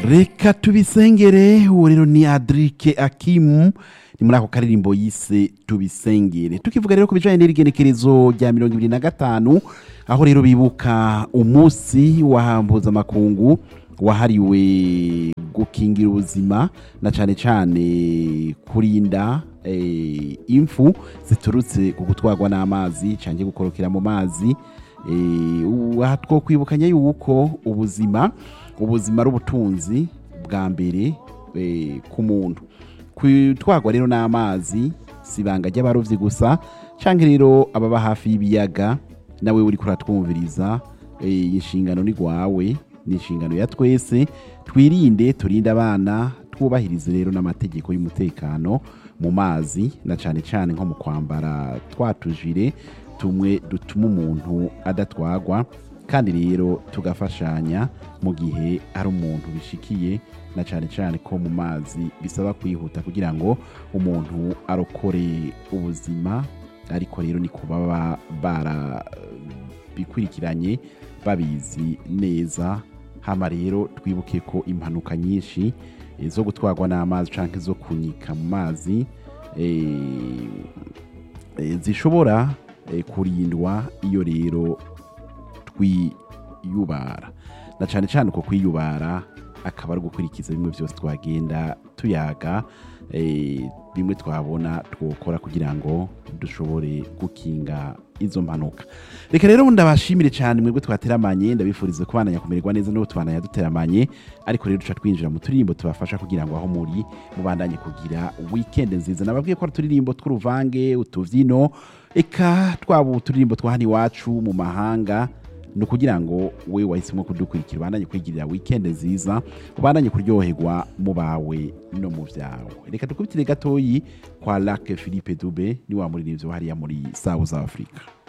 reka tubisengere uwo rero ni adrike akimu ni muri ako karirimbo yise tubisengere tukivuga rero ku bijanye n'irigenekerezo rya mirongo ibiri na gatanu aho rero bibuka umunsi wa mpuzamakungu wahariwe gukingira ubuzima na cane cane kurinda eh, impfu ziturutse ku gutwarwa n'amazi canke gukorokera mu mazi eh, aha twokwibukanya yuko ubuzima ubuzima ari ubutunzi bwa mbere eh, ku muntu kutwarwa rero n'amazi si ibanga ry'abarovyi gusa canke rero ababa hafi y'ibiyaga nawe uri kuratwumviriza eh, inshingano ni gwawe ni inshingano ya twese twirinde turinde abana twubahirize rero n'amategeko y'umutekano mu mazi na cane cane nko mu kwambara twatujire tumwe dutuma umuntu adatwagwa kandi rero tugafashanya mu gihe ari umuntu bishikiye na cane cane ko mu mazi bisaba kwihuta kugira ngo umuntu arokore ubuzima ariko rero ni kuba baba barabikurikiranye babizi neza hama rero twibuke ko impanuka nyinshi eh, zo gutwarwa n'amazi canke zo kunyika mu mazi eh, eh, zishobora eh, kurindwa iyo rero twiyubara na cane cane uko kwiyubara akaba ari gukurikiza bimwe byose twagenda tuyaga eh, bimwe twabona twokora kugira ngo dushobore gukinga izo mpanuka reka rero ndabashimire cyane mwebwe twateramanye ndabifuriza kubandanya kumererwa neza n'ubu tubandanya duteramanye ariko rero duca twinjira mu turirimbo tubafasha kugira ngo aho muri mubandanye kugira weekend nziza nababwiye ko ari uturirimbo tw'uruvange utuvyino eka twaba uturirimbo twa hano iwacu mu mahanga ni ukugira ngo we wahisemo kudukurikira ubandanye kwigirira weekend nziza ubandanye kuryoherwa mu bawe no mu byawe reka dukubitire gatoyi kwa lake philippe dube ni wa muririmbyi hariya muri south africa